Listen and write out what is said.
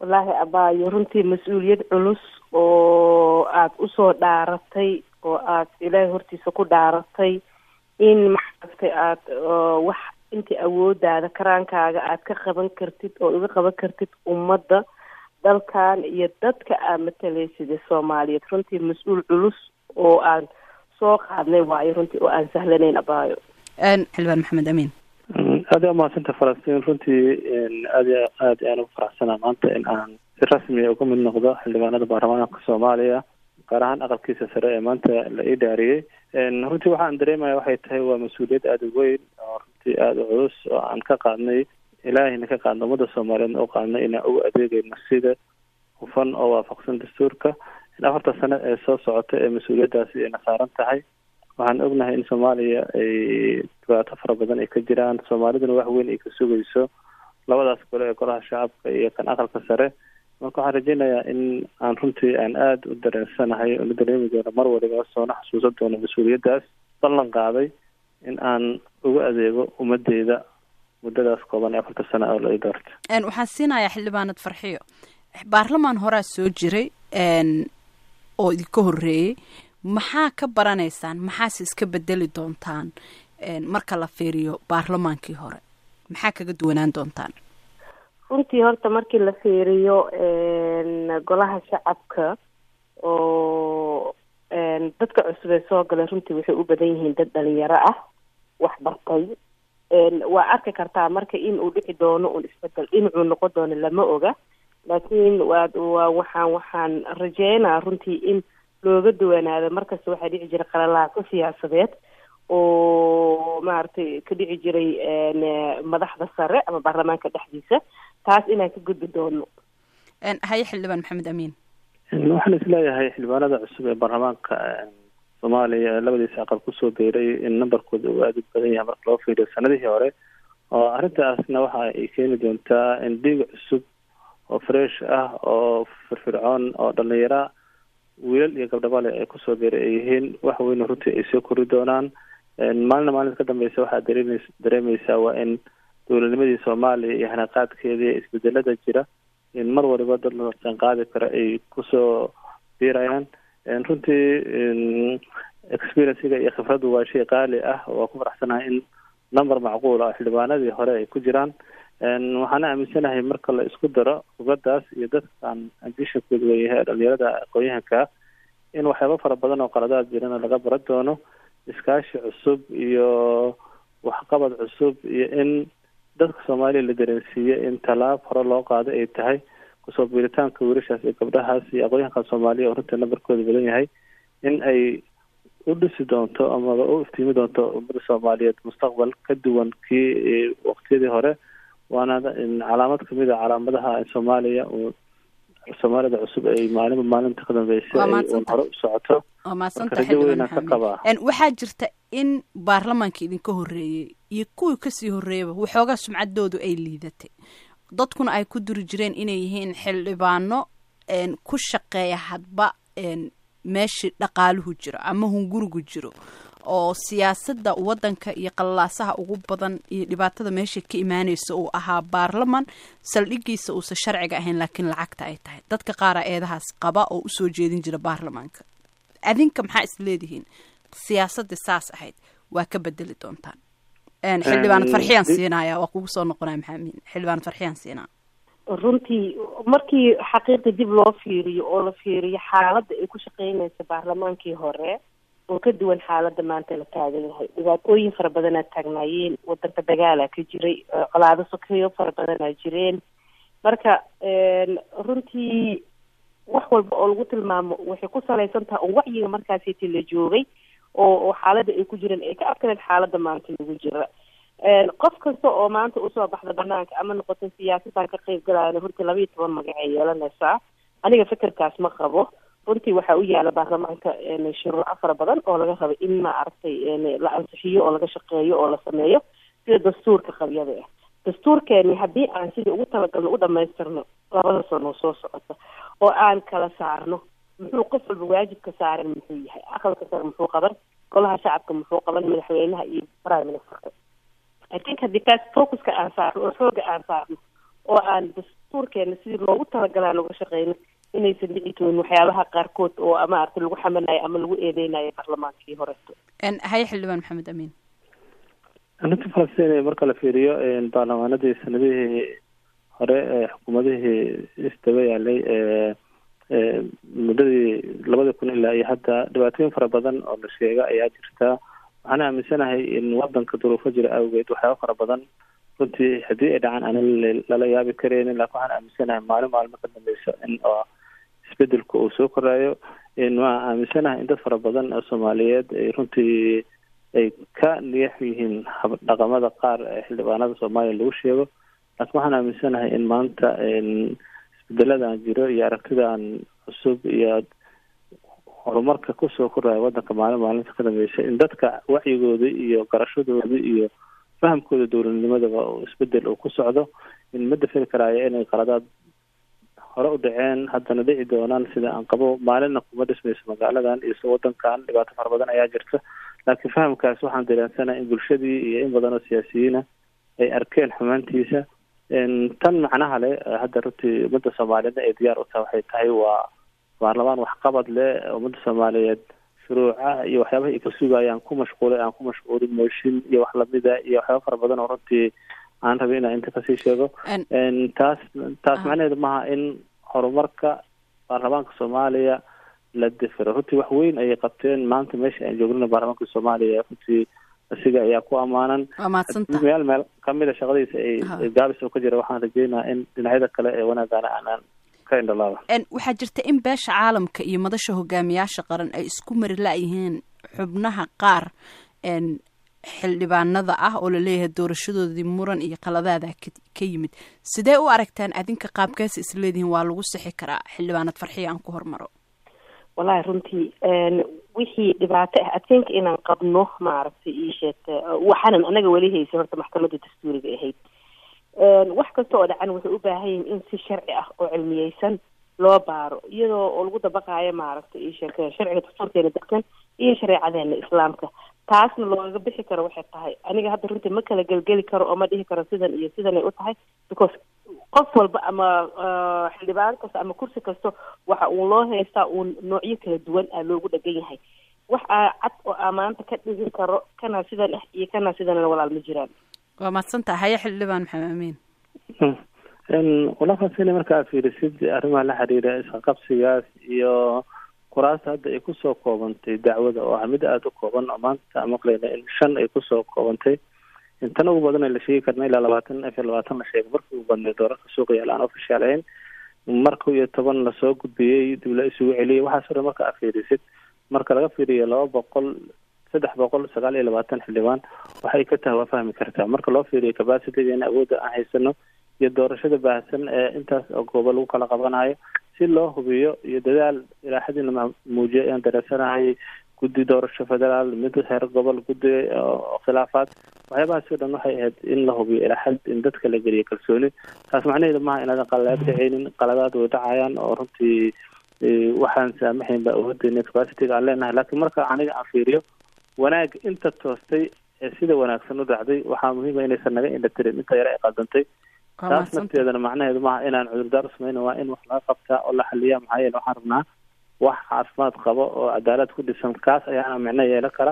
wallaahi abaayo runtii mas-uuliyad culus oo aada usoo dhaaratay oo aad ilaahay hortiisa ku dhaaratay in maxaagtay aada wax intii awoodaada karaankaaga aad ka qaban kartid oo uga qaban kartid ummadda dalkan iyo dadka aad matalaysida soomaaliyeed runtii mas-uul culus oo aan soo qaadnay waayo runtii oo aan sahlanayn abaayo xildhibaan maxamed amiin aada umahadsanta falastiin runtii aad aad ayaan ugu faraxsanaa maanta in aan si rasmiya uga mid noqdo xildhibaanada baarlamaanka soomaaliya gaar ahaan aqalkiisa sare ee maanta la ii dhaariyey runtii waxaan dareemaya waxay tahay waa mas-uuliyad aada u weyn oo runtii aada u culus oo aan ka qaadnay ilaahayna ka qaadna ummadda soomaaliyeedna u qaadnay inaan ugu adeegayno sida hufan oo waafaqsan dastuurka in afarta sano ee soo socota ee mas-uuliyaddaasi ayna saaran tahay waxaan ognahay in soomaaliya ay dhibaato fara badan ay ka jiraan soomaaliduna wax weyn ay ka sugayso labadaas gole ee golaha shacabka iyo kan aqalka sare marka waxaan rajeynayaa in aan runtii aan aada u dareensanahay oo la dareemi doono mar waliba soona xasuusan doono mas-uuliyaddaas ballan qaaday in aan ugu adeego ummadeyda muddadaas kooban ee afarta sano oo la ii doorta waxaan siinayaa xildhibaanad farxiyo baarlamaan horaa soo jiray oo idinka horreeyey maxaa ka baranaysaan maxaase iska bedeli doontaan marka la fiiriyo baarlamaankii hore maxaa kaga duwanaan doontaan runtii horta markii la fiiriyo golaha shacabka oo dadka cusub ee soo galay runtii waxay u badan yihiin dad dhalinyaro ah wax bartay waa arki kartaa marka in uu dhici doono un isbedel dhinacuu noqon doono lama oga laakiin waa waa waxaan waxaan rajeynaa runtii in looga duwanaado markasta waxaa dhici jiray qalalaaso siyaasadeed oo maaragtay ka dhici jiray madaxda sare ama baarlamaanka dhexdiisa taas inaan ka gudbi doono haye xildhibaan maxamed amiin waxaan isleeyahay xildhibaanada cusub ee baarlamaanka soomaaliya labadiisa aqal kusoo biiray in numberkooda uu aada u badan yahay marka loo fiiriyo sanadihii hore oo arrintaasna waxa ay keeni doontaa in dhiig cusub oo fresh ah oo firfircoon oo dhalinyara wiilal iyo gabdhabale ay kusoo biiray ay yihiin wax weyna runtii ay soo kori doonaan maalina maalinta ka dambeysa waxaad dareemeys dareemeysaa waa in dowladnimadii soomaaliya iyo hanaqaadkeedii isbedelada jira in mar waliba dad la sanqaadi karo ay kusoo biirayaan runtii experiencega iyo khibraddu waa shay qaali ah waa ku faraxsanahay in number macquul ah xildhibaanadii hore ay ku jiraan waxaana aaminsanahay marka la isku daro khibraddaas iyo dadkaan ambitionkooda weeyahay dhalinyarada aqoon-yahanka in waxyaaba fara badan oo qaladaad jirana laga baran doono iskaashi cusub iyo waxqabad cusub iyo in dadka soomaaliya la dareensiiyo in tallaab hore loo qaado ay tahay kusoo biiritaanka wiilashaas iyo gabdhahaas iyo aqoon-yahanka soomaaliya oo runtii nambarkooda badan yahay in ay u dhisi doonto amaba u iftiimi doonto ummada soomaaliyeed mustaqbal ka duwan kii waqtiyadii hore waana calaamad kamid a calaamadaha soomaaliya uu soomaalida cusub ay maalinba maalinta ka dambeysay ay hore u socoto rajo weynaan ka qabaa waxaa jirta in baarlamaanka idinka horreeyey iyo kuwii kasii horreeyaba waxoogaa sumcaddoodu ay liidatay dadkuna ay ku duri jireen inay yihiin xildhibaano ku shaqeeya hadba meeshii dhaqaaluhu jiro ama hungurigu jiro oo siyaasadda waddanka iyo qallalaasaha ugu badan iyo dhibaatada meesha ka imaanaysa uu ahaa baarlaman saldhigiisa uusan sharciga ahayn laakiin lacagta ay tahay dadka qaaraa eedahaas qaba oo usoo jeedin jira baarlamaanka adinka maxaa is leedihiin siyaasadda saas ahayd waa ka bedeli doontaan xildhibaanad farxiyaan siinaya waa kugu soo noqonaya maxaamin xildhibaanad farxiyaan siinaa runtii markii xaqiiqda dib loo fiiriyo oo la fiiriyo xaaladda ay ku shaqeynaysa baarlamaankii hore oo ka duwan xaaladda maanta la taagan yahay dhibaatooyin fara badanaa taagnaayeen wadanka dagaalaa ka jiray colaado sokeyo fara badanaa jireen marka runtii wax walba oo lagu tilmaamo waxay ku salaysan tahay oo wacyiga markaasiti la joogay oo oo xaaladda ay ku jireen ay ka adkaneed xaaladda maanta lagu jira qof kasta oo maanta usoo baxda banaanka ama noqota siyaasadaan ka qeyb galayana runtii laba iyo toban magac ay yeelanaysaa aniga fikirkaas ma qabo runtii waxaa u yaala baarlamaanka shuruuco fara badan oo laga raba in ma aragtay la ansixiyo oo laga shaqeeyo oo la sameeyo sida dastuurka qabyada ah dastuurkeeni haddii aan sidii ugu talagalno u dhamaystirno labada sano soo socota oo aan kala saarno muxuu qof walba waajibka saaran muxuu yahay aqalka sare muxuu qaban golaha shacabka muxuu qaban madaxweynaha iyo prime ministerka i think haddii taas focuska aan saarno oo xooga aan saarno oo aan dastuurkeena sidii loogu talagalaan uga shaqeyno inaysan dhici doonin waxyaabaha qaarkood oo maaragtay lagu xamanayo ama lagu eedeynayo baarlamaankii horeto haye xildhibaan maxamed amiin arrinta falastiin marka la fiiriyo baarlamaanadii sanadihii hore ee xukuumadihii isdaba yaalay muddadii labada kun ilaa iyo hadda dhibaatooyin fara badan oo la sheega ayaa jirta waxaan aaminsanahay in wadanka duruufo jira awgeed waxyaaba fara badan runtii haddii ay dhacaan aanan lala yaabi kareynin laakin waxaan aaminsanahay maalin maalmo ka dambeysa in oo isbedelka uu soo koraayo waan aaminsanahay in dad fara badan oo soomaaliyeed ay runtii ay ka niyax yihiin dhaqamada qaar ee xildhibaanada soomaaliya lagu sheego laakiin waxaan aaminsanahay in maanta isbedeladan jiro iyo aragtidan cusub iyo horumarka kusoo koraya wadanka maalin maalinta ka dambeysa in dadka wacyigooda iyo garashadooda iyo fahamkooda dowladnimadaba isbedel uu ku socdo in ma dafiri karaayo inay qaladaad hore u dhaceen haddana dhici doonaan sida aan qabo maalinna kuma dhismayso magaaladan iyo so wadankan dhibaato fara badan ayaa jirta laakiin fahamkaas waxaan dareensanaha in bulshadii iyo in badan oo siyaasiyiina ay arkeen xumaantiisa tan macnaha leh hadda runtii ummadda soomaaliyeedna ay diyaar u tahay waxay tahay waa baarlamaan waxqabad leh ummadda soomaaliyeed shuruuca iyo waxyaabaha ay ka sugayaan ku mashquulay aan ku mashquulin mooshin iyo wax lamida iyo waxyaaba fara badan oo runtii aan rabay inaan inta kasii sheego taas taas macnaheedu maaha in horumarka baarlamaanka soomaaliya la difiro runtii wax weyn ayay qabteen maanta meesha aan joognana baarlamaanka soomaaliya runtii asiga ayaa ku amaanan meel meel kamida shaqadiisa ay gaabis oo ka jira waxaan rajeynaha in dhinacyada kale ee wanaagana aanaan ka indhalaaba waxaa jirta in beesha caalamka iyo madasha hogaamiyaasha qaran ay isku mari la-yihiin xubnaha qaar xildhibaanada ah oo laleeyahay doorashadoodii muran iyo qaladaada ka yimid sidee u aragtaan adinka qaabkaasi isleedihiin waa lagu sixi karaa xildhibaanad farxiya aan ku hormaro wallahi runtii wixii dhibaato ah adkeynka inaan qabno maaragtay ii sheegta waxaanan anaga weli haysa horta maxkamadda dastuuriga ahayd wax kasta oo dhacan waxay u baahan yihin in si sharci ah oo cilmiyeysan loo baaro iyadoo oo lagu dabaqaayo maaragtay ii sheegta sharciga dastuurkeena degsan iyo shareecadeena islaamka taasna looga bixi karo waxay tahay aniga hadda runtii ma kala gelgeli karo oo ma dhihi karo sidan iyo sidanay u tahay because qof walba ama xildhibaan kasta ama kursi kasta waxa uu loo haystaa uu noocyo kala duwan ah loogu dhegan yahay wax aa cad oo aa maanta ka dhigi karo kana sidan ah iyo kana sidanna walaal ma jiraan waa mahadsantaha haye xildhibaan maxamed amiin walaafaasina markaa fiirisid arrimaha la xiriira isqaqabsigaas iyo kuraasta hadda ay kusoo koobantay dacwada oo ah mid aada u kooban oo maanta aan maqlayna in shan ay kusoo koobantay intan ugu badan la sheegi karna ilaa labaatan afar labaatan la sheegay markii ugu badnay doorarka suuqa yaala aan ofishaal ahayn marka iyo toban lasoo gudbiyey dib la isugu celiyay waxaas o dhan marka aad fiirisid marka laga fiiriyo laba boqol saddex boqol sagaal iyo labaatan xildhibaan waxay ka tahay waa fahmi kartaa marka loo fiiriyo capacitygeena awoodda aan haysano iyo doorashada baahsan ee intaas oo goobo lagu kala qabanayo si loo hubiyo iyo dadaal ilaaxadii lama muujiyo ayaan dareensanahay guddi doorasho federaal mid heer gobol guddi khilaafaad waxyaabahaas o dhan waxay ahayd in la hubiyo ilaaxad in dadka la geliyo kalsooni taas macnaheedu maaha inaadan qaladaad dhaceynin qaladaad way dhacayaan oo runtii waxaan saamaxayn ba awoodeyna capacityga aan leenahay laakiin marka aniga aan fiiriyo wanaag inta toostay ee sida wanaagsan u dhacday waxaa muhiima inaysan naga indhatirin inta yare ay qaldantay taas nafteedana macnaheedu maaha inaan cudurdaar samayna waa in wax laga qabtaa oo la xaliya maxaa yeele waxaan rabnaa wax caafimaad qabo oo cadaalad ku dhisan kaas ayaana micno yeelan kara